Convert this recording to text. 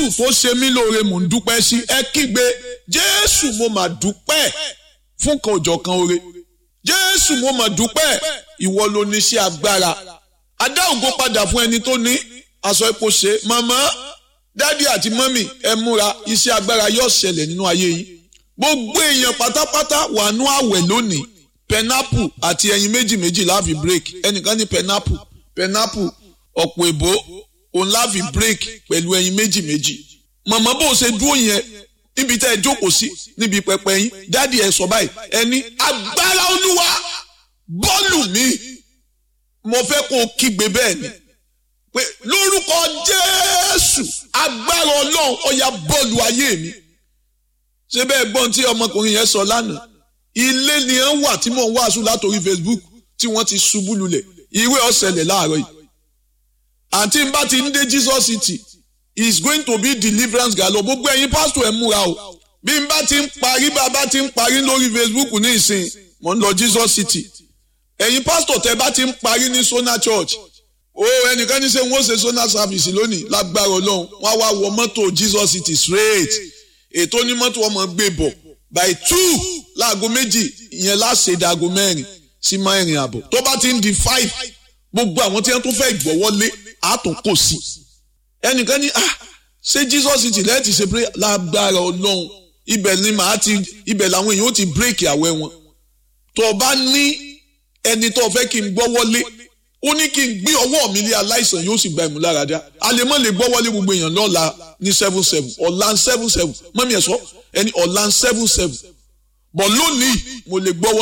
tó ṣe mí lóore mò ń dúpẹ́ sí ẹ kígbe jésù mo mà dúpẹ́ fún kan òjọ̀ kan oore jésù mo mà dúpẹ́ ìwọ ló ní iṣẹ́ agbára adá ògo padà fún ẹni tó ní aṣọ epo ṣe màmá dádì àti mọ́mì ẹ múra iṣẹ́ agbára yóò ṣẹlẹ̀ nínú ayé yìí gbogbo èèyàn pátápátá wà nú àwẹ̀ lónìí pẹnápù àti ẹyin méjì méjì láàfin break ẹnìkan ní pẹnápù pẹnápù ọ̀pọ̀ èbó òun láàfin break pẹ̀lú ẹyin méjì méjì màmá bó ṣe dúró yẹn níbi tẹ́ ẹ jókòó sí níbi pẹpẹ yín dádì ẹ sọ báyìí ẹni agbára olúwa bọ́ọ̀lù mi mo fẹ́ kó o kígbe bẹ́ẹ̀ ni pé lórúkọ jésù agbára ọlọ́run ọ̀yà bọ́ọ̀lù ayé mi ṣé bẹ́ẹ̀ gbọ́n tí ọmọkùnrin yẹn sọ lánàá ilé ni ẹ ń wà tí mò ń wàásù látòrí facebook tí wọ́n ti ṣubú lulẹ̀ ìwé ọ̀sẹ̀lẹ̀ láàárọ̀ yìí àǹtí n bá ti ń dé jesus city is going to be deliverance galo gbogbo ẹ̀yin pásítọ̀ ẹ̀ múra o bí n bá ti ń parí bá a bá ti ń parí lórí facebook ní ìsìn mò ń lọ jesus city ẹ̀yin pásítọ̀ tẹ́ bá ti ń parí ní sona church o ẹnìkan ní sẹ́ wọ́n ṣe sona service lónìí lágbára ọlọ́run wọ́n á wá wọ mọ́tò jesus city straight ètò onímọ́tò ọmọ gbé bọ̀ by two láago méjì ìyẹn láṣẹ ìdáago mẹ́rin sí mẹ́rin àbọ̀ tó bá ti ń di five gbogbo àwọn tí wọ́n tún fẹ́ gbọ́wọ́lé àtún kò sí ẹnìkan ní ah ṣé jesus city lẹ́ẹ̀tì ṣe pé lágbára ọlọ́run ibẹ̀ ni màá ti ibẹ̀ làwọn èèyàn ó ti bírèkì àwẹ̀ wọn tó o bá ní ẹni tó o fẹ́ kí n gbọ́wọ́lé ó ní kí n gbé ọwọ́ mi lé aláìsàn yóò sì gba ìmúláradá àlèmọ́ lè gbọ́wọ́lé gbogbo èèyàn lọ́la ní seven seven ọ̀la seven seven mọ́mí ẹ̀ sọ ẹni ọ̀la seven seven bọ̀ lónìí mo lè gbọ́wọ́.